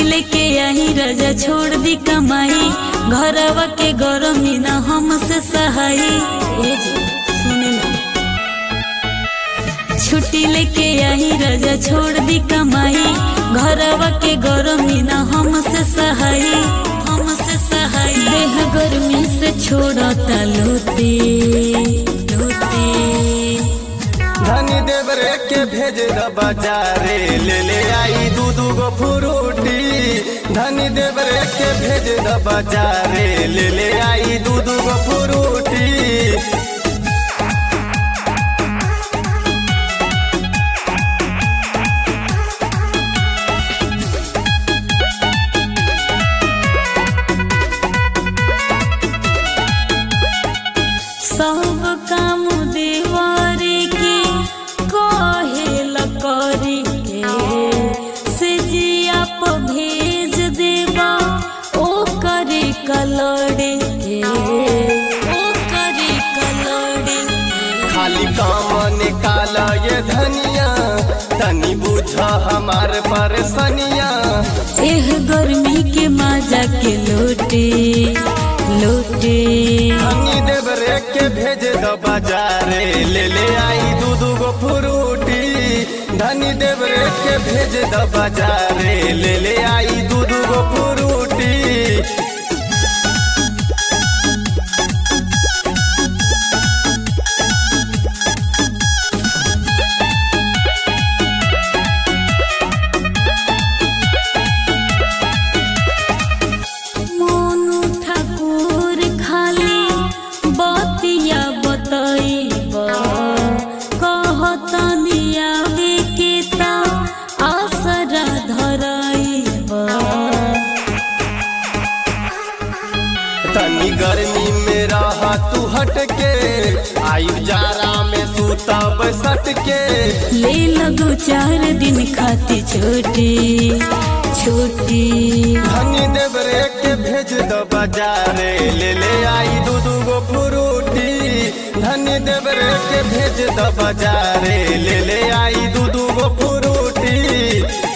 लेके आई रजा छोड़ दी कमाई घरवा के गरमी ना हमसे सहाई ए जी, सुने ना छुट्टी लेके आई रजा छोड़ दी कमाई घरवा के गरमी ना हमसे सहाई हमसे सहाई देह गर्मी से छोड़ता लोते लोते धनी देवरे के भेज द बाजारे ले ले आई दू दू गो फ्रूटी धनी देवरे के भेज द बाजारे ले ले आई दू दू गो फ्रूटी सब काम देवारे के कहेल करी के से जिया प भेज देबा ओ करे कलड़े के ओ करे कलड़े के। खाली काम निकाल ये धनिया तनी बुझ हमार परेशानिया एह गर्मी के मजा के लोटे लोटे धनी देवरे के भेज द बाजारे ले ले आई दू दू गो फ्रूटी धनी देवरे के भेज द बाजारे ले ले आई दू दू गो फ्रूटी मोनू ठाकुर खाली बतिया बतैबा कहतनी आवे के ता आसरा धरैबा तनी गर्मी में रहा तू हट के आयु जारा में सूतब सट के ले लगो चार दिन खाती छोटी छोटी धनी देवरे के भेज द बाजारे ले ले आई दू दू गो फ्रूटी धनी देवरे के भेज द बाजारे ले ले आई दू दू गो फ्रूटी